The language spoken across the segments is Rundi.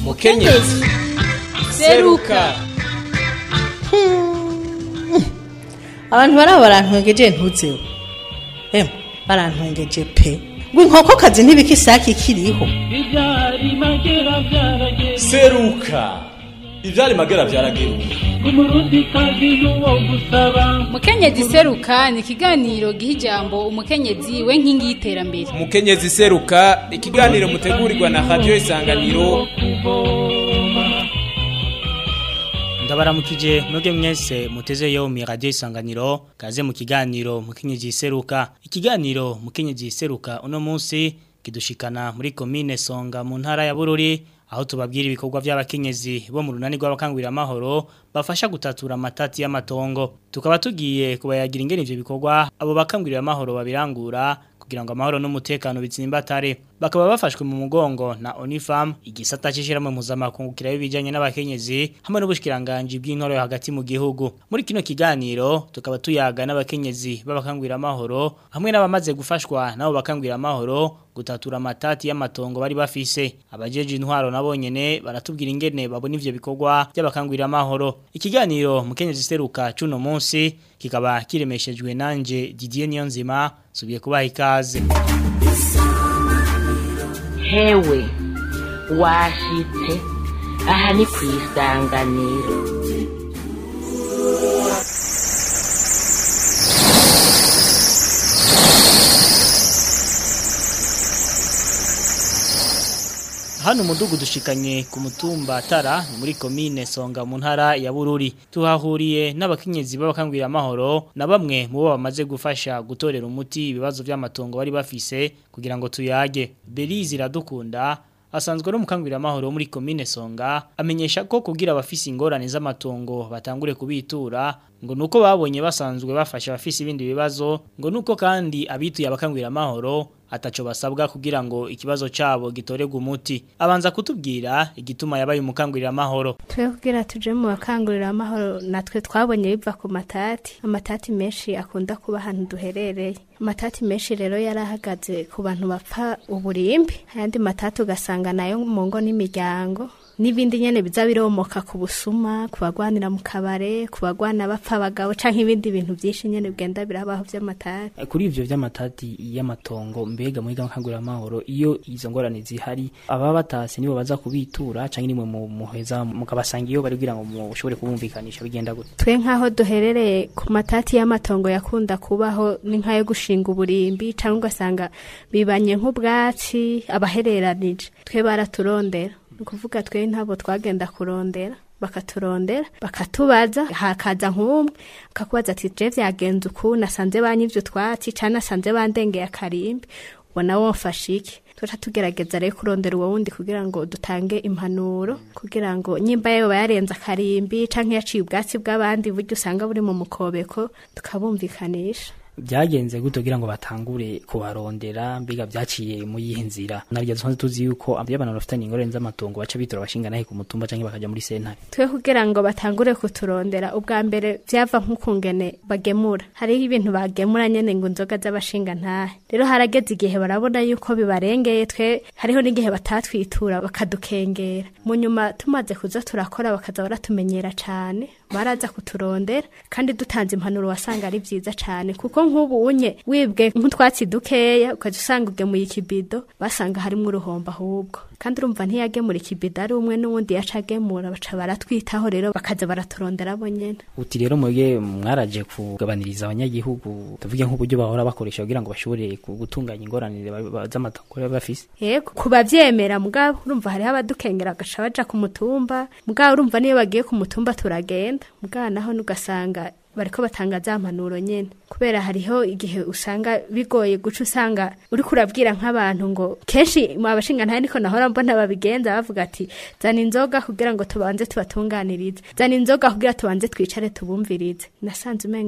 mukenyezi seruka abantu baraba barantwengeje ntuzeho emwe barantwengeje pe ngo inkokokazi ntibikisaki ikiriho ibyari magera byarageze seruka ivyari magera vyarageruka umurundi kazi n'uwo gusaba mukenyezi seruka ni ikiganiro giha ijambo umukenyezi we nkingi y'iterambere mukenyezi seruka ikiganiro mutegurirwa na radio isanganiro kuvoma ndabaramukije mwebwe mwese muteze yo mi radio isanganiro kaze mu kiganiro mukenyezi seruka ikiganiro mukenyezi seruka uno munsi kidushikana muri komine Songa mu ntara ya Bururi aho tubabwira ibikorwa by'abakenyezi bo mu runani rw'abakangurira amahoro bafasha gutatura amatati y'amatongo tukaba tugiye kubayagira ingene ivyo bikorwa abo bakangurira amahoro babirangura kugira ngo amahoro n'umutekano bitsimbatare bakaba bafashwe mu mugongo na Onifam igisata c'ishiramwe mpuzamakungu kirayo bijanye n'abakenyezi hamwe n'ubushikiranganje bw'intoro yo hagati mu gihugu muri kino kiganiro tukaba tuyaga n'abakenyezi b'abakangurira amahoro hamwe n'abamaze gufashwa nabo bakangurira amahoro gutatura amatati y'amatongo bari bafise abajeje intwaro nabonyene baratubwira ingene babona ivyo bikorwa by'abakangurira amahoro ikiganiro mukenyezi seruka cuno munsi kikaba kiremeshejwe nanje Didier Niyonzima subiye kubaha ikaze hewe washitse aha ni ku isanganiro Hano umudugu dushikanye ku mutumba tara ni muri komine songa mu ntara ya bururi tuhahuriye n'abakenyezi b'abakangurira amahoro na bamwe mu bo bamaze gufasha gutorera umuti ibibazo by'amatongo bari bafise kugira ngo tuyage Belize iradukunda asanzwe no mukangurira amahoro muri komine songa amenyesha ko kugira abafise ingorane z'amatongo batangure kubitura ngo nuko babonye basanzwe bafasha abafise ibindi bibazo ngo nuko kandi abituye abakangurira amahoro ataco basabwa kugira ngo ikibazo cabo gitorerwe umuti abanza kutubwira igituma yabaye umukangurira amahoro twe kugira tuje mu bakangurira amahoro natwe twabonye biva ku matati amatati menshi akunda kuba ahantu duherereye amatati menshi rero yarahagaze ku bantu bapfa uburimbi ayandi matati ugasanga nayo mu ngo n'imiryango n'ibindi nyene biza biromoka ku busuma ku bagwanira mu kabare ku bagwana bapfa abagabo canke ibindi bintu vyinshi nyene bigenda birabaho vy'amatati kuri ivyo vy'amatati y'amatongo mbega muri gahangurira amahoro iyo izo ngorane zihari ababa batase nibo baza kubitura canke nimwe mu muheza mukabasanga iyo bari kugira ngo mushobore kubumvikanisha bigenda gute twe nk'aho duherereye ku matati y'amatongo yakunda kubaho ni nk'ayo gushinga uburimbi cyangwa ugasanga bibanye nk'ubwatsi abahereranije twe baraturondera ni ukuvuga twe ntabo twagenda kurondera bakaturondera bakatubaza hakaza nk'umwe akakubaza ati je vyagenze uku nasanze banyivyo twatsi canke nasanze bandengeye akarimbi ubona wofasha iki tuca tugerageza rero kurondera uwo wundi kugira ngo dutange impanuro kugira ngo nyimba yoba yarenze akarimbi canke yaciye ubwatsi bw'abandi buryo usanga buri mu mukobeko tukabumvikanisha byagenze gute kugira ngo batangure kubarondera mbiga byaciye mu yihe nzira naryo dusanzwe tuzi yuko iyo abantu bafitanye ingorane z'amatongo baca bitora abashinga nahe ku mutumba canke bakaja muri sentare twe kugira ngo batangure kuturondera ubwa mbere vyava nk'ukungene bagemura hariho ibintu bagemura nyene ngo inzoga z'abashinga ntahe rero harageze igihe barabona yuko bibarengeye twe hariho n'igihe batatwitura bakadukengera mu nyuma tumaze kuza turakora bakaza baratumenyera cane baraza kuturondera kandi dutanze impanuro wasanga ari vyiza cane kuko nk'ubu unye wibwe nk'utwatsi dukeya ukaza usanga ugemuye ikibido basanga harimwo uruhombo ahubwo kandi urumva ntiyagemura ikibido ari umwe n'uwundi yaca agemura baca baratwitaho rero bakaza baraturondera bo nyene uti rero mwebwe mwaraje kugabaniriza abanyagihugu tuvuge nk'uburyo bahora bakoresha kugira ngo bashobore gutunganya ingorane z'amatongo baba bafise yego kubavyemera mugabo urumva hariho abadukengera bagaca baja ku mutumba mugabo urumva niyo bagiye ku mutumba turagenda mugabo naho nugasanga bariko batanga za mpanuro nyene kubera hariho igihe usanga bigoye guca usanga uriko urabwira nk'abantu ngo kenshi mu abashinga ntahe niko nahora mbona babigenza bavuga ati zana inzoga kugira ngo tubanze tubatunganirize zana inzoga kugira tubanze twicare tubumvirize nasanze umenga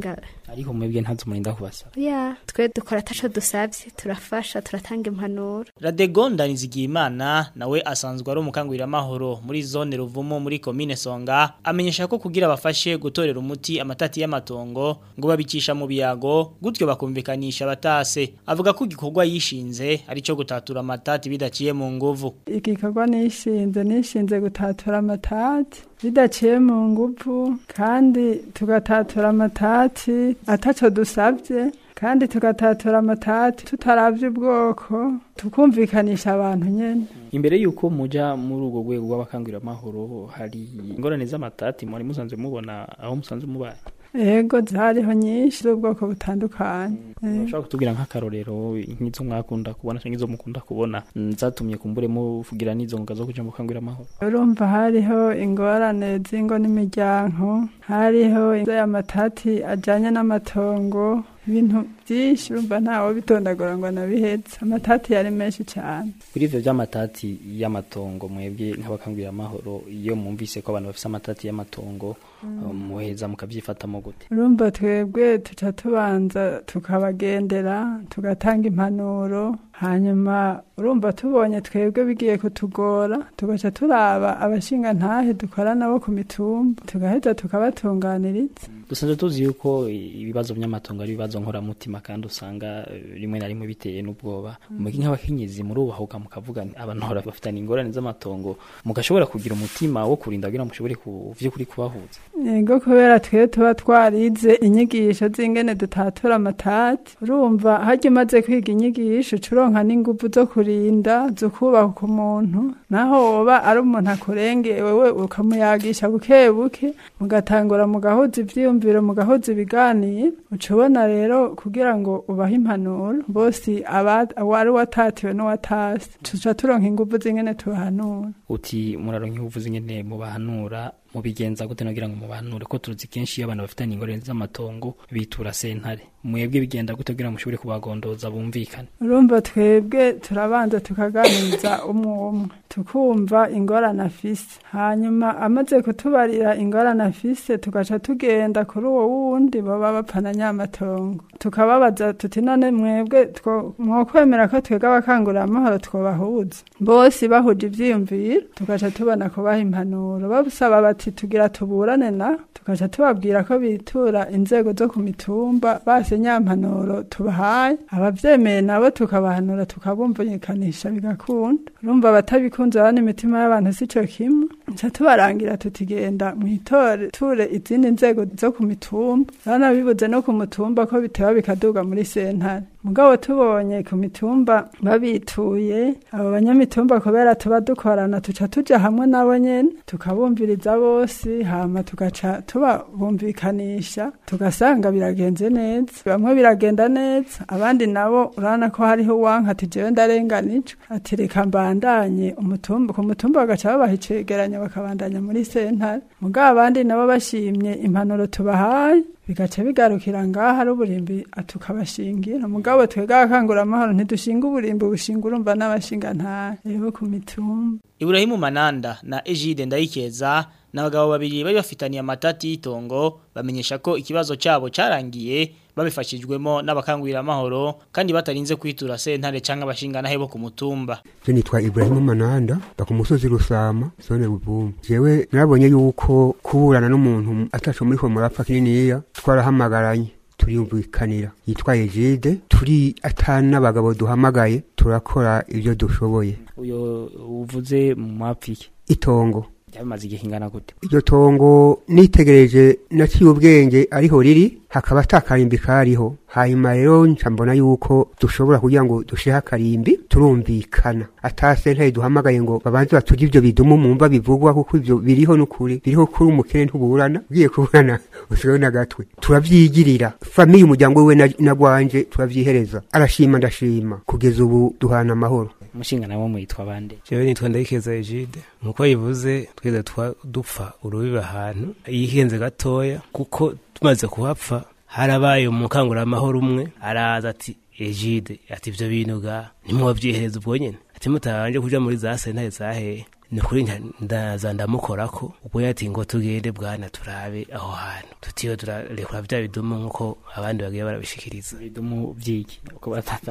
ariko mwebwe ntazo murinda kubasaba ya twe dukora ataco dusavye turafasha turatanga impanuro Radegonda Nizigiyimana nawe asanzwe ari umukanguramahoro muri zone Ruvumo muri commune Songa amenyesha ko kugira bafashe gutorera umuti amatati y'amatongo ngo babicisha mu biyago gutyo bakumvikanisha batase avuga ko igikorwa yishinze ari cyo gutatura amatati bidaciye mu nguvu igikorwa nishinze nishinze gutatura amatati bidaciye mu nguvu kandi tugatatura amatati ataco dusavye kandi tugatatura amatati tutaravye ubwoko tukumvikanisha abantu nyene imbere yuko muja muri urwo rwego rw'abakanguramahoro hari ingorane z'amatati mwari musanzwe mubona aho musanzwe mubaye ego zariho nyinshi z'ubwoko butandukanye Eh, ushobora kutubwira nk'akarorero nk'izo mwakunda kubona cyangwa izo mukunda kubona mm, zatumye kumbure muvugira n'izo ngoga zo kuja mu bukanguramahoro urumva hariho ingorane z'ingo n'imiryango hariho amatati ajanye n'amatongo ibintu byinshi urumva ntawe bitondagura ngo anabihetse amatati yari menshi cyane kuri ivyo vy'amatati y'amatongo mwebwe nk'abakanguramahoro iyo mwumvise ko abantu bafise amatati y'amatongo um, muheza mukavyifatamo gute urumva twebwe tuca tubanza tukabagendera tugatanga impanuro hanyuma urumva tubonye twebwe bigiye kutugora tugaca turaba abashinga ntahe dukora nabo ku mitumba tugaheza tukabatunganiriza dusanzwe tuzi yuko ibibazo by'amatongo ari ibibazo nkoramutima kandi usanga eh, rimwe na rimwe biteye n'ubwoba mugi nk'abakenyezi murubahuka mukavuga nti abantu hora bafitanye ingorane z'amatongo mugashobora kugira umutima wo kurinda kugira ngo mushobore ku vy'ukuri kubahuza yego kubera twe tuba twarize inyigisho z'ingene dutatura amatati urumva harya umaze kwiga inyigisho ucuronka n'inguvu zo kurinda zo kubaka umuntu naho woba ari umuntu akurengeye wewe ukamuyagisha buke buke mugatangura mugahuza ivyiyumviro mugahuza ibiganiro uca ubona rero kugira ngo ubahe impanuro bose aba- wari watatiwe n'uwatasi tuca turonka inguvu z'ingene tubahanura uti muraronka uvuze ingene mubahanura mubigenza gute nagira ngo mubahanure ko turuzi kenshi iyo abantu bafitanye ingorane z'amatongo bitura sentare mwebwe bigenda gute kugira ngo mushobore kubagondoza bumvikane urumva twebwe turabanza tukaganiriza umwe umwe tukumva ingorane afise hanyuma amaze kutubarira ingorane afise tugaca tugenda kuri uwo wundi baba bapfana nyamatongo tukababaza tuti none mwebwe two- mwokwemera ko twebwe abakanguramahoro twobahuza bose bahuje ivyiyumviro tugaca tubona kubaha impanuro babusaba bati tugira tuburane na tugaca tubabwira ko bitura inzego zo ku mitumba base nyampanuro tubahaye abavyemeye nabo tukabahanura tukabumvikanisha bigakunda urumva abatabikunze bane imitima y'abantu sico kimwe nca tubarangira tutigenda mwitore ture izindi nzego zo ku mitumba bana bibuze no ku mutumba ko biteba bikaduga muri sentare mugabo tubonye ku mitumba babituye abo banyamitumba kubera tuba dukorana tuca tuja hamwe nabo nyene tukabumviriza bose hama tugaca tubabumvikanisha tugasanga biragenze neza bamwe biragenda neza abandi nabo urabona ko hariho uwanka ati jewe ndarenganijwe ati reka mbandanye umutumba ku mutumba bagaca babaha icegeranyo bakabandanya muri sentare mugabo abandi nabo bashimye impanuro tubahaye bigaca bigarukira ngaha ari uburimbi tukabashingira mugabo twebwe abakanguramahoro ntidushinga uburimbi bushinga urumva n'abashinga ntahe rero ku mitumba Ibrahimu Mananda na Ejide Ndayikeza n'abagabo babiri bari bafitaniye amatati y'itongo bamenyesha ko ikibazo cyabo cyarangiye babifashijwemo n'abakangurira amahoro kandi batarinze kwitura sentare cyangwa abashinga bo ku mutumba Je nitwa Ibrahimu Mananda baka umusozi Rusama zone Ruvumbu jewe narabonye yuko kuburana n'umuntu ataco muri ko murapfa kininiya twarahamagaranye turiyumvikanira yitwa Ejide turi atana abagabo duhamagaye turakora ibyo dushoboye uyo uvuze mwapfike itongo byamaze igihe kingana gute iryo tongo nitegereje naciye ubwenge ariho riri hakaba atakarimbi kariho hanyuma rero nca mbona yuko dushobora kugira ngo dushihe akarimbi turumvikana atase ntaye duhamagaye ngo babanze batuje ivyo bidumu mumva bivugwa kuko ivyo biriho n'ukuri biriho kuri umukene ntuburana ugiye kuburana usigaye n'agatwe turavyigirira famiye umuryango wiwe na- na gwanje turavyihereza arashima ndashima kugeza ubu duhana amahoro umushinga nawo mwitwa bande jewe nitwa ndayikeza egide nkuko yivuze twese twa dupfa urubibe ahantu yihenze gatoya kuko tumaze kuhapfa harabaye umukanguramahoro umwe araza ati egide ati ivyo bintu ga ntimwovyihereza ubwo nyene ati mutabanje kuja muri za sentare zahehe ni kuri nda- ndaza ndamukorako ubwo yati ngo tugende bwana turabe aho hantu tutiwe turarekura vya bidumu nk'uko abandi bagiye barabishikiriza bidumu vyiki uko batata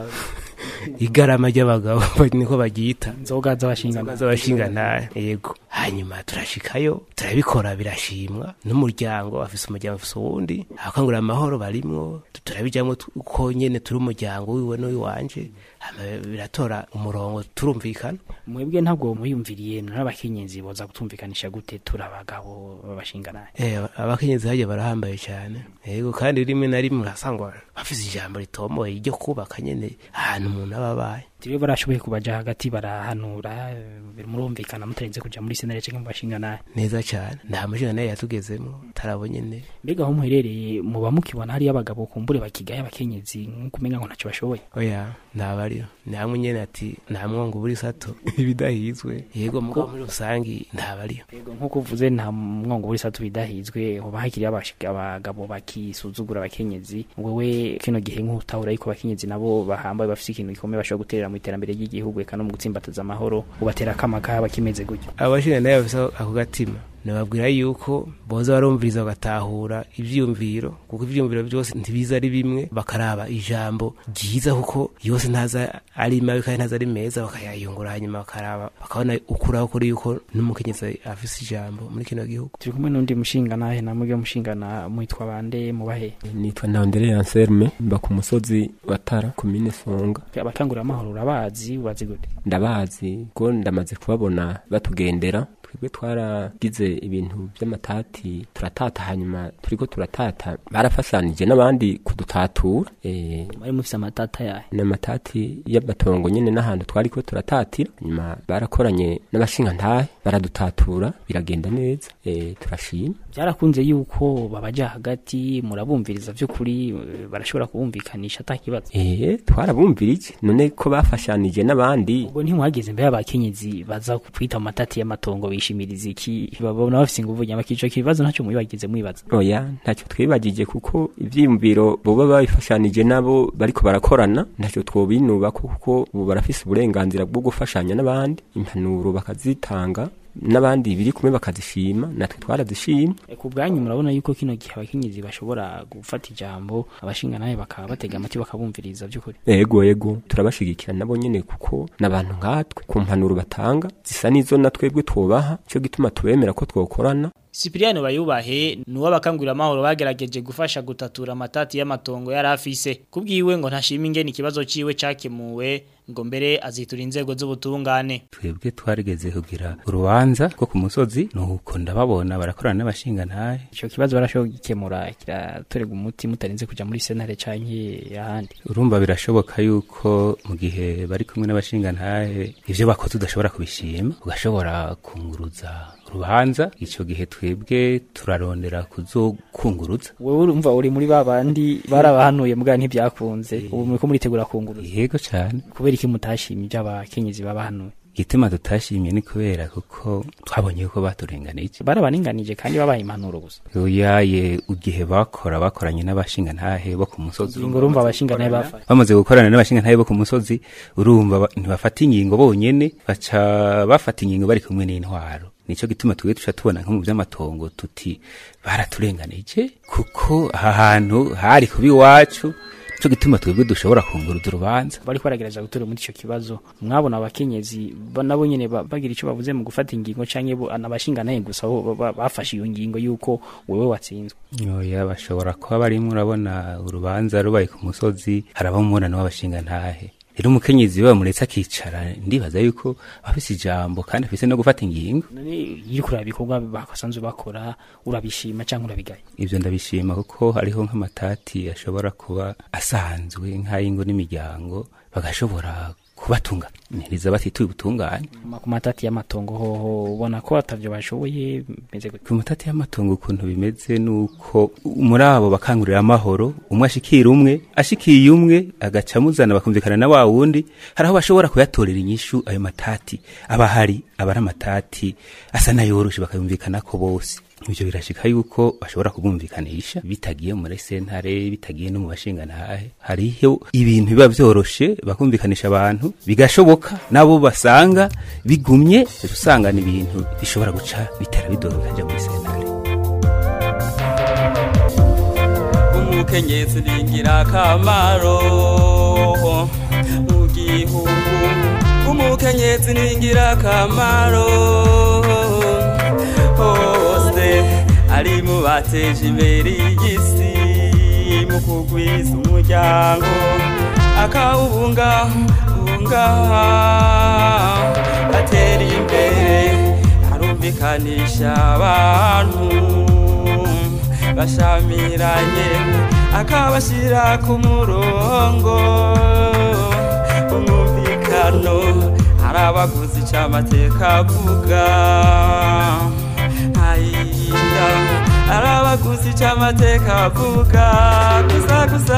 igarama ry'abagabo niko baryita inzoga z'abashinga z'abashingantahe yego hanyuma turashikayo turabikora birashimwa n'umuryango afise umuryango afise uwundi abakangurira amahoro barimwo turabijamwo tu- uko nyene turi umuryango wiwe n'uwiwanje hama biratora umurongo turumvikana mwebwe ntabwo muyumviriye n'abakenyezi boza gutumvikanisha gute turi abagabo b'abashinganahe Eh, abakenyezi harya barahambaye cyane yego kandi rimwe na rimwe urasanga bafise ijambo ritomoye ryo kubaka nyene ahantu umuntu aba abaye tibe barashoboye kubaja hagati barahanura eh, murumvikana mutarinze kuja muri senare canke mu bashinganahe neza cyane nta mushinga nayo yatugezemo tarabo nyene mbega aho muherereye muba mukibona hariyo abagabo kumbure bakigaye abakenyezi nk'uko umenga ngo ntacyo bashoboye oya ntabariyo ni hamwe nyene ati nta mwongo buri sato ibidahizwe yego mugabo muri rusangi ntabariyo Yego nk'uko uvuze nta mwongo buri satu bidahizwe hoba hakiri abashika- abagabo bakisuzugura abakenyezi wewe kino gihe nk'utahura yuko abakenyezi nabo bahambaye bafise ikintu gikomeye bashobora guterera mu iterambere ry'igihugu eka no mu gutsimbataza amahoro ubatera akama kaba kimeze gutyo abashinga nayo bafise ako gatima nababwira yuko boza barumviriza bagatahura ivyiyumviro kuko ivyiyumviro byose ntibiza ari bimwe bakaraba ijambo ryiza kuko yose ntaza ari mabi kandi ntaza ari meza bakayayungura hanyuma bakaraba bakabona ukuraho kuri yuko n'umukenyezi afise ijambo muri kino gihugu turi kumwe n'undi mushinganahe namwe mushingana mwitwa bande mubahe nitwa Ntawondere Anselme mba ku musozi wa Tara komine Songa abakangurira amahoro urabazi ubazi gute ndabazi ko ndamaze kubabona batugendera twebwe twaragize ibintu by'amatati turatata hanyuma turiko turatata barafashanije n'abandi kudutatura eh bari mufise amatata yahe n'amatati y'amatongo nyene n'ahantu twariko turatatira hanyuma barakoranye n'abashinga ntahe baradutatura biragenda neza eh turashima byarakunze yuko babaja hagati murabumviriza vy'ukuri eh, barashobora kubumvikanisha atakibazo eh twarabumvirije none ko bafashanije n'abandi ubwo ntimuhageze mbere y'abakenyezi baza kwita mu matati y'amatongo bishimiriza iki babona bafise inguvu nyama kico kibazo ntacyo mubibagize mwibaza oya ntacyo twibagije kuko ivyiyumviro boba babifashanije nabo bariko barakorana ntacyo twobinuba kuko ubu barafise uburenganzira bwo gufashanya n'abandi impanuro bakazitanga n'abandi biri kumwe bakazishima natwe twarazishima E, ku bwanyu murabona yuko kino gihe abakenyezi bashobora gufata ijambo abashinga nawe bakaba batega amatwi bakabumviriza by'ukuri ego ego turabashigikira nabo nyene kuko n'abantu nkatwe ku mpanuro batanga zisa n'izo na twebwe twobaha cyo gituma tubemera ko twokorana Cypriano bayubahe nuwo abakangurira amahoro bagerageje gufasha gutatura amatati y'amatongo yari afise kubwiwe ngo ntashima ingene ikibazo ciwe cakemuwe ngo mbere azitura inzego z'ubutungane twebwe twarigeze kugira urubanza rwo ku musozi nuko ndababona barakorana n'abashingantahe ico kibazo barashobora gukemura kiratorega umuti mutarinze kuja muri senare canke ahandi urumva birashoboka yuko mu gihe bari kumwe n'abashingantahe ivyo bakoze udashobora kubishima ugashobora kunguruza urubanza ico gihe twebwe turarondera kuzokunguruza wewe urumva uri muri babandi barabahanuye mbwa ntibyakunze ubu muriko muritegura kunguruza yego cane kubera iki mutashimye ibyo abakenyezi babahanuye igituma tutashimye ni kubera kuko twabonye yuko baturenganije barabaringanije kandi babaye impanuro gusa uyaye igihe bakora bakoranye n'abashingantahe bo ku musozi Ingingo urumva abashingantahe bafashe. bamaze gukorana n'abashingantahe bo ku musozi urumva ba- ntibafata ingingo bonyene baca bafata ingingo bari kumwe n'intwaro nico gituma twebwe tuca tubona nko mu vy'amatongo tuti baraturenganije kuko aha hantu hari kuba iwacu nico gituma twebwe dushobora kunguruza urubanza bari kwaragereza gutora muri ico kibazo mwabona abakenyezi ba- nabo nyene ba- bagira ico bavuze mu gufata ingingo canke bo anabashinganaye gusa bo ba- ba- bafashe iyo ngingo yuko wewe watsinzwe oya bashobora kuba barimwo urabona urubanza rubaye ku musozi haraba umubonano w'abashingantahe rero umukenyezi we bamuretse akicara ndibaza yuko afise ijambo kandi afise no gufata ingingo none iyo kuraba ibikorwa basanzwe bakora urabishima canke urabigaye ivyo ndabishima kuko hariho nk'amatati ashobora kuba asanzwe nk'ay'ingo n'imiryango bagashobora kubatunganiriza batituye ubutungane Ma- ku matati y'amatongo hoho ubona ko atavyo bashoboye meze gute ku matati y'amatongo ukuntu bimeze nuko muri abo bakangurira amahoro umwe ashikira umwe ashikiye umwe agaca amuzana bakumvikana na wa wundi hari aho bashobora kuyatorera inyishu ayo matati aba hari aba ari amatati asa n'ayoroshe bakayumvikana ko bose ivyo birashika yuko bashobora kubumvikanisha bitagiye muri sentare bitagiye no mu bashingantahe hariho ibintu biba vyoroshe bakumvikanisha abantu bigashoboka nabo basanga bigumye usanga ni ibintu bishobora guca bitera bidoga bikaja muri sentare umukenyezi ni ingirakamaro mu gihugu umukenyezi ni ingirakamaro hose ari mu bateje imbere y'isi mu kugwiza umuryango akawubungabunga atera imbere arumvikanisha abantu bashamiranye akabashyira ku murongo umwumvikano hari abaguzi ic'amateka avuga ntayinda hari abaguzi ic'amateka avuga gusa gusa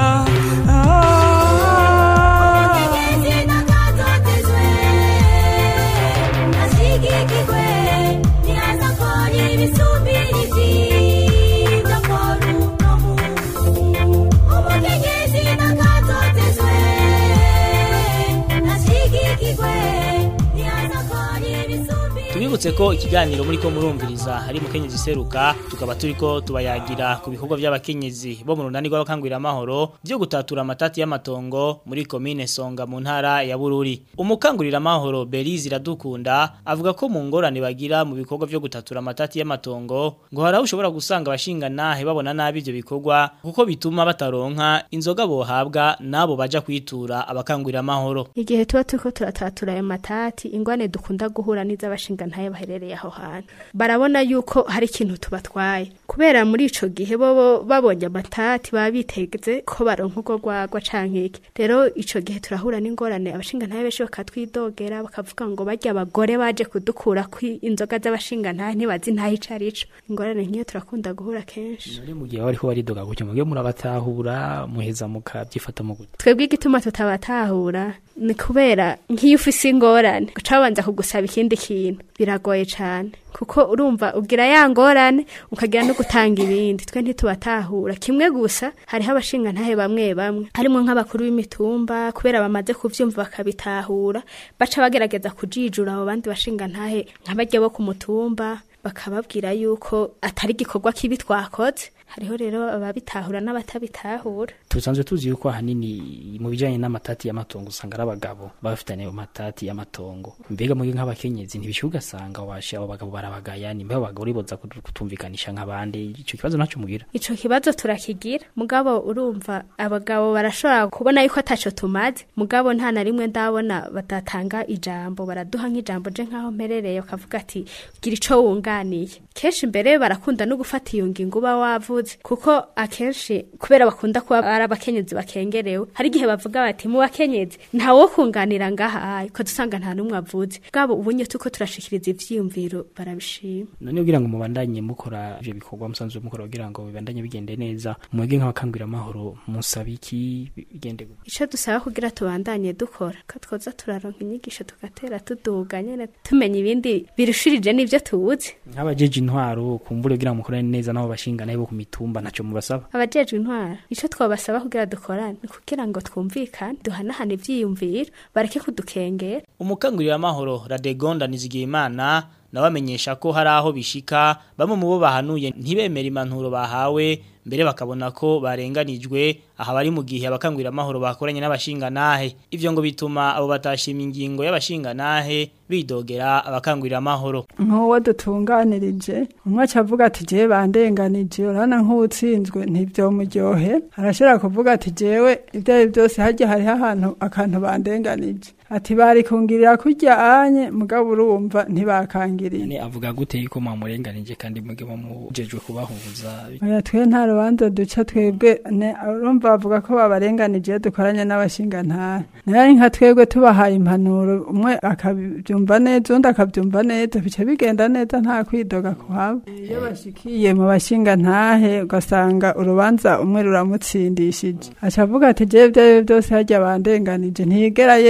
tubibutse ko ikiganiro muri ko murumviriza hari mukenyezi seruka tukaba turiko tubayagira ku bikorwa by'abakenyezi bo mu runani rw'abakangurira amahoro byo gutatura amatati y'amatongo muri komine Songa mu ntara ya Bururi umukangurira amahoro Belize iradukunda avuga ko mu ngorane bagira mu bikorwa byo gutatura amatati y'amatongo ngo haraho ushobora gusanga abashinga nahe babona nabi ibyo bikorwa kuko bituma bataronka inzoga bohabwa nabo baja kwitura abakangurira amahoro igihe tuba turiko turatatura ayo matati ingwane dukunda guhura n'iz'abashinga ntaye baherereye aho hantu barabona yuko hari ikintu tubatwaye kubera muri ico gihe bo babonye amatati baba biteze ko baronka urwo rwagwa canke iki rero ico gihe turahura n'ingorane abashinga ntaye benshi bakatwidogera bakavuga ngo barya abagore baje kudukura ku inzoga z'abashinga ntaye ntibazi ntahe ico arico ingorane nk'iyo turakunda guhura kenshi muri mu gihe bariko baridoga gutyo mugihe murabatahura muheza mukabyifata mu gutyo twebwe igituma tutabatahura ni kubera nk'iyo ufise ingorane guca babanza kugusaba ikindi kintu biragoye cyane kuko urumva ugira ya ngorane ukagira no gutanga ibindi twe ntitubatahura kimwe gusa hariho abashinga ntahe bamwe bamwe harimo nk'abakuru b'imitumba kubera bamaze kuvyumva bakabitahura baca bagerageza kujijura abo bandi bashinga ntahe nk'abarya bo ku mutumba bakababwira yuko atari igikorwa kibi twakoze hariho rero ababitahura n'abatabitahura tusanzwe tuzi yuko ahanini mu bijanye n'amatati y'amatongo usanga ari abagabo bafitanye ayo matati y'amatongo mbega muri nk'abakenyezi ntibishyuha ugasanga washe abo bagabo barabagaya nimba abo bagabo riboza kutumvikanisha nk'abandi ico kibazo ntaco mugira ico kibazo turakigira mugabo urumva abagabo barashobora kubona yuko ataco tumaze mugabo nta na rimwe ndabona badatanga ijambo baraduha nk'ijambo je nk'aho mperereye ukavuga ati gira ico wunganiye kenshi mbere barakunda no gufata iyo ngingo uba wavuze kuko akenshi kubera bakunda kuba ari abakenyezi bakengerewe hari igihe bavuga bati mu bakenyezi ntawo kunganira ngaha ko dusanga nta n'umwe avuze bwabo ubunye tuko turashikiriza ivyiyumviro barabishima none kugira ngo mubandanye mukora ivyo bikorwa musanzwe mukora kugira ngo bibandanye bigende neza mwebwe nk'abakangurira amahoro musaba iki bigende gute ico dusaba kugira tubandanye dukora ko twoza turaronka inyigisho tugatera tuduga nyene tumenya ibindi birushirije n'ivyo tuzi nk'abajeje intwaro kumbure kugira ngo mukorane neza nabo bashinga nabo ku mitumba ntaco mubasaba abajejwe intwaro ico twabasaba kugira dukorane ni kugira ngo twumvikane duhanahane ivyiyumviro bareke kudukengera umukangurira amahoro Radegonda Nizigiyimana nabamenyesha ko hari aho bishika bamwe mu bo bahanuye ntibemera impanuro bahawe mbere bakabona ko barenganijwe aha bari mu gihe abakangurira amahoro bakoranye n'abashinga nahe ivyo ngo bituma abo batashima ingingo y'abashinga nahe bidogera abakangurira amahoro nk'uwo dutunganirije umwe acavuga ati jewe bandenganije urabona nk'uwutsinzwe ntivyomuryohe arashobora kuvuga ati jewe ibyo ari byose harya hariho ahantu akantu bandenganije ati bari kungirira kurya anye mugabo urumva ntibakangiriye ne avuga gute yuko mwamurenganije kandi mwebwe mumujejwe kubahuza oya twe nta rubanza duca twebwe ne urumva bavuga ko babarenganije iyo dukoranye n'abashinga ntara nayo ari nka twebwe tubahaye impanuro umwe akabyumva neza undi akabyumva neza bica bigenda neza nta kwidoga kuhaba iyo bashikiye mu bashinga ntahe ugasanga urubanza umwe ruramutsindishije aca avuga ati jewe ibyo ari byo byose harya bandenganije ntiyigera yemera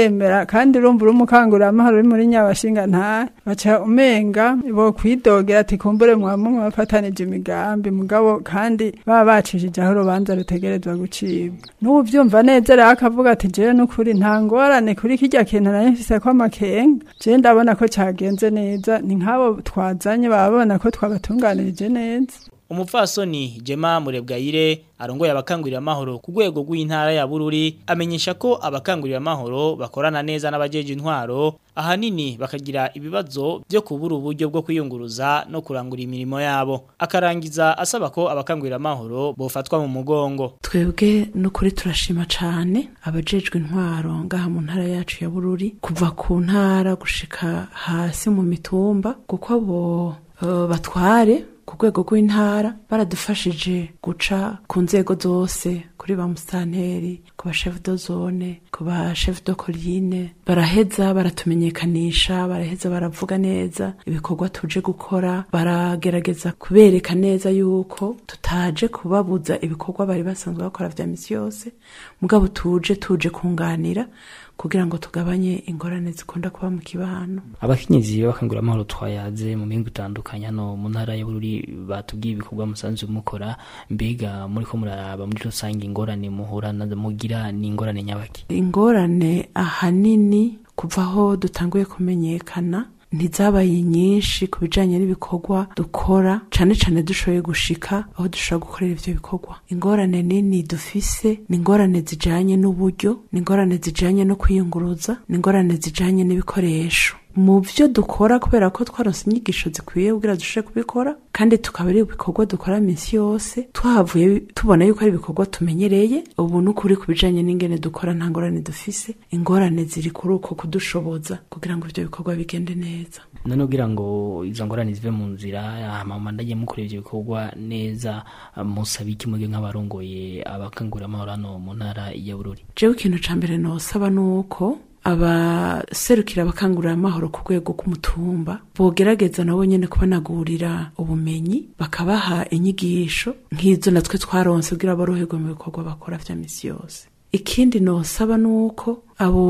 kandi urumva uri umukanguramahoro uri muri nyabashinga nta baca umenga bo kwidogera ati kumbure mwamwe mwafatanije imigambi mugabo kandi baba bacishije aho urubanza rutegerezwa gucibwa n'ubu byumva neza rero akavuga ati jewe n'ukuri nta ngorane kuri kirya kintu nari mfise ko amakenga jewe ndabona ko cagenze neza ni nk'abo twazanye baba babona ko twabatunganirije neza umupfasoni Jema Murebwayire arongoye abakangurira amahoro ku rwego rw'intara ya Bururi amenyesha ko abakangurira amahoro bakorana neza n'abajeje intwaro ahanini bakagira ibibazo byo kubura uburyo bwo kwiyunguruza no kurangura imirimo yabo akarangiza asaba ko abakangurira amahoro bofatwa mu mugongo twebwe n'ukuri turashima cyane abajejwe intwaro ngaha mu ntara yacu ya Bururi kuva ku ntara gushika hasi mu mitumba kuko abo uh, batware ku rwego rw'intara baradufashije guca ku nzego zose kuri ba musitanteri ku ba shefu do zone ku ba shefu do korine baraheza baratumenyekanisha baraheza baravuga neza ibikorwa tuje gukora baragerageza kubereka neza yuko tutaje kubabuza ibikorwa bari basanzwe bakora vya misi yose mugabo tuje tuje kunganira kugira ngo tugabanye ingorane zikunda kuba mu kibano abakenyezi bakangura amahoro twayaze mu mihingo itandukanye hano mu ntara y'ubururi batubwiye ibikorwa musanzwe mukora mbega muri ko muraraba muri rusange ingorane muhura na mugira ni ingorane nyabaki ingorane ahanini kuva aho dutanguye kumenyekana ntizabaye nyinshi ku bijanye n'ibikorwa dukora cane cane dushoboye gushika aho dushobora gukorera ivyo bikorwa ingorane nini dufise ni ingorane zijanye n'uburyo ni ingorane zijanye no kwiyunguruza ni ingorane zijanye n'ibikoresho mu byo dukora kubera ko twaronse inyigisho zikwiye kugira dushobore kubikora kandi tukaba ari ibikorwa dukora minsi yose twahavuye tubona yuko ari ibikorwa tumenyereye ubu n'ukuri ku bijanye n'ingene dukora nta ngorane dufise ingorane ziri kuri uko kudushoboza kugira ngo ivyo bikorwa bigende neza none kugira ngo izo ngorane zive mu nzira hama ndagiye mukora ivyo bikorwa neza musaba iki muge nk'abarongoye abakangurira amahoro hano mu ntara ya bururi jewe ikintu ca mbere nosaba nuko abaserukira abakangurira amahoro ku rwego rw'umutumba bogerageza nabo nyene kubanagurira ubumenyi bakabaha inyigisho nk'izo natwe twaronse kugira boroherwe mu bikorwa bakora vya misi yose ikindi nosaba nuko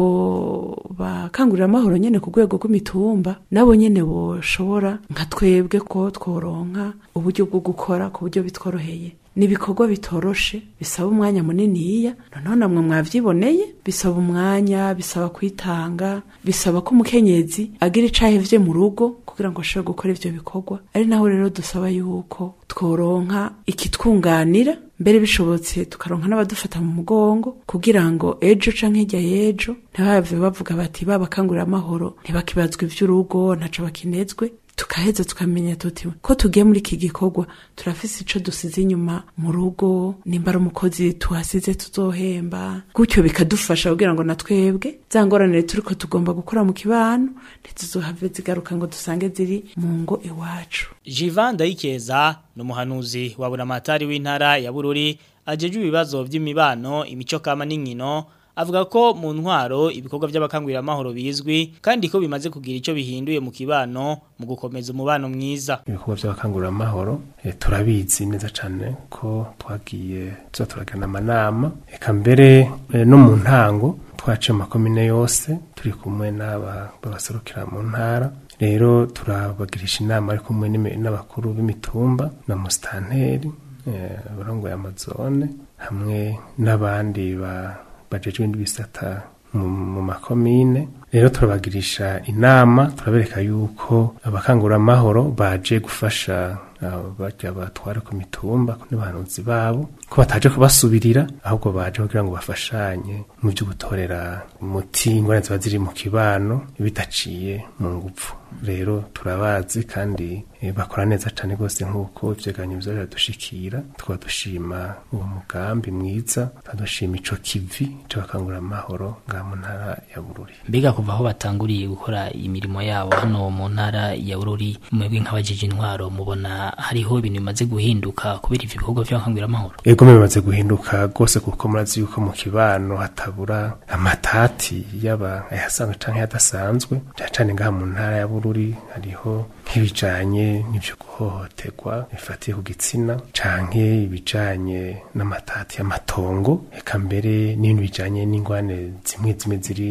abo bakangurira amahoro nyene ku rwego rw'imitumba nabo nyene boshobora nka twebwe ko tworonka uburyo bwo gukora ku buryo bitworoheye ni ibikorwa bitoroshe bisaba umwanya muniniya noneho namwe mwavyiboneye bisaba umwanya bisaba kwitanga bisaba ko umukenyezi agira icahevye mu rugo kugira ngo ashobore gukora ivyo bikorwa ari naho rero dusaba yuko tworonka ikitwunganira mbere bishobotse tukaronka n'abadufata mu mugongo kugira ngo ejo canke hirya y'ejo ntibave bavuga bati babakangurira amahoro ntibakibazwa ivy'urugo ntaco bakinezwe tukaheza tukamenya tuti ko tugiye muri iki gikorwa turafise ico dusize inyuma mu rugo nimba ari umukozi tuhasize tuzohemba gutyo bikadufasha kugira ngo natwebwe za ngorane turiko tugomba gukora mu kibano ntituzohave zigaruka ngo dusange ziri mu ngo iwacu Jivan Ndayikeza ni umuhanuzi wa buramatari w'intara ya Bururi ajeje ibibazo by'imibano imico kama n'inkino avuga ko mu ntwaro ibikorwa by'abakangurira amahoro bizwi kandi ko bimaze kugira icyo bihinduye mu kibano mu gukomeza umubano mwiza ibikorwa by'abakangurira amahoro e, turabizi neza cyane ko twagiye tuza turagana amanama eka mbere e, no mu ntango twaciye amakomine yose turi kumwe n'aba babaserukira mu ntara rero turabagirisha inama ari kumwe n'abakuru b'imitumba na musitanteri abarongoye amazone hamwe n'abandi ba bajejwe ibindi bisata mu makomine rero turabagirisha inama turabereka yuko abakanguramahoro baje gufasha bajya batwara ku mitumba n'abahanuzi babo ko bataje kubasubirira ahubwo baje kugira ngo bafashanye mu byo gutorera umuti ingorane ziba ziri mu kibano bidaciye mu ngufu rero turabazi kandi bakora neza cyane rwose nk'uko ibyeganyo bizajya dushikira tukaba dushima uwo mugambi mwiza tukadushima ico kivi cy'abakangurira amahoro ngaha mu ntara ya bururi mbega kuva aho batanguriye gukora imirimo yabo hano mu ntara ya bururi mwebwe nk'abajeje intwaro mubona hariho ibintu bimaze guhinduka kubera ivyo bikorwa by'abakangurira amahoro ego bimaze guhinduka rwose kuko murazi yuko mu kibano hatabura amatati yaba ayasanzwe canke yadasanzwe cyane cyane ngaha mu ntara ya bururi hariho nk'ibijanye n'ibyo guhohoterwa bifatiye ku gitsina canke ibijanye n'amatati y'amatongo eka mbere n'ibintu bijanye n'ingwane zimwe zimwe ziri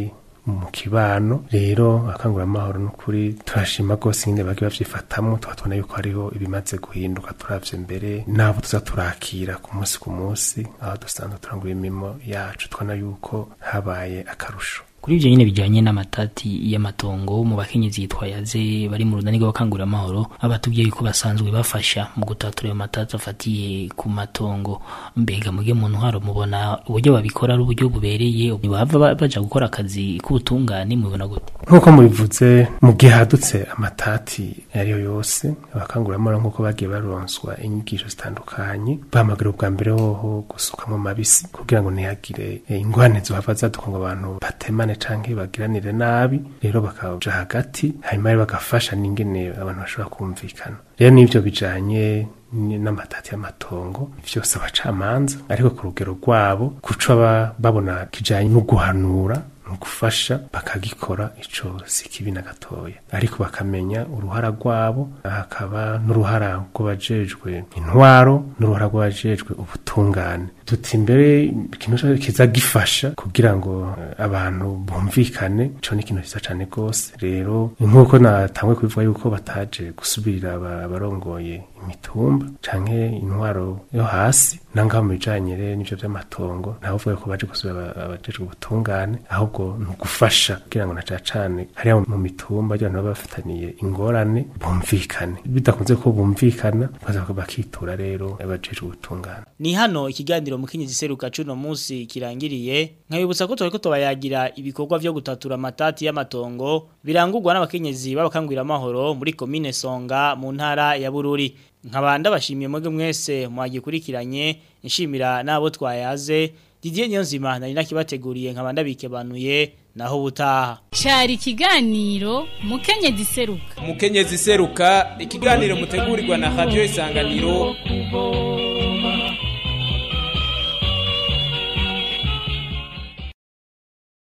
mu kibano rero abakanguramahoro n'ukuri turashima rwose nyine bagi bavyifatamwo tugatubona yuko hariho ibimaze guhinduka turavye mbere n'abo tuza turakira ku munsi ku munsi aho dusanzwe turangura imirimo yacu tubona yuko habaye akarusho kuri ibyo nyine bijyanye n'amatati y'amatongo mu bakenyezi yitwa yaze bari mu runani rw'abakanguramahoro abatubwiye yuko basanzwe bafasha mu gutatura ayo matati afatiye ku matongo mbega muge mu ntwaro mubona uburyo babikora ari uburyo bubereye bava baja gukora akazi k'ubutungane mubibona gute nk'uko mubivuze mu gihe hadutse amatati ariyo yose abakanguramahoro nk'uko bagiye baronswa inyigisho zitandukanye bahamagara ubwa mbere hoho gusukamwo mabisi kugira ngo ntihagire ingwane zohava zaduka ngo abantu batemane canke bagiranire nabi rero bakaja hagati hanyuma rero bagafasha n'ingene abantu bashobora kumvikana rero n'ivyo bijanye n'amatati y'amatongo vyose abacamanza ariko ku rugero rwabo kuco aba babona kijanye no guhanura mu gufasha bakagikora ico si kibi na gatoya ariko bakamenya uruhara rwabo hakaba n'uruhara rw'abajejwe intwaro n'uruhara rw'abajejwe ubutungane tuti imbere ikintu kiza gifasha kugira ngo abantu bumvikane ico ni ikintu ciza cane rwose rero nk'uko natangwe kubivuga yuko bataje gusubirira abarongoye imitumba canke intwaro yo hasi nangaho mu bijanye rero n'ivyo vy'amatongo ntavuga ko baje gusubira abajejwe ubutungane ahubwo ni ugufasha kugira ngo na cane hariya mu mitumba abantu baba bafitaniye ingorane bumvikane bidakunze ko bumvikana baza bakitura rero abajejwe ubutungane ni hano ikiganiro mukenyezi seruka cuno munsi kirangiriye nkabibutsa ko twariko tubayagira ibikorwa vyo gutatura amatati y'amatongo birangurwa n'abakenyezi b'abakangwira amahoro muri komine Songa mu ntara ya Bururi nkabanda bashimiye mwege mwese mwagikurikiranye nshimira nabo twayaze Didier Nyonzima nari nakibateguriye nkabanda bikebanuye naho butaha Cari ikiganiro mukenyezi seruka mukenyezi seruka ikiganiro mutegurirwa na radio isanganiro kubo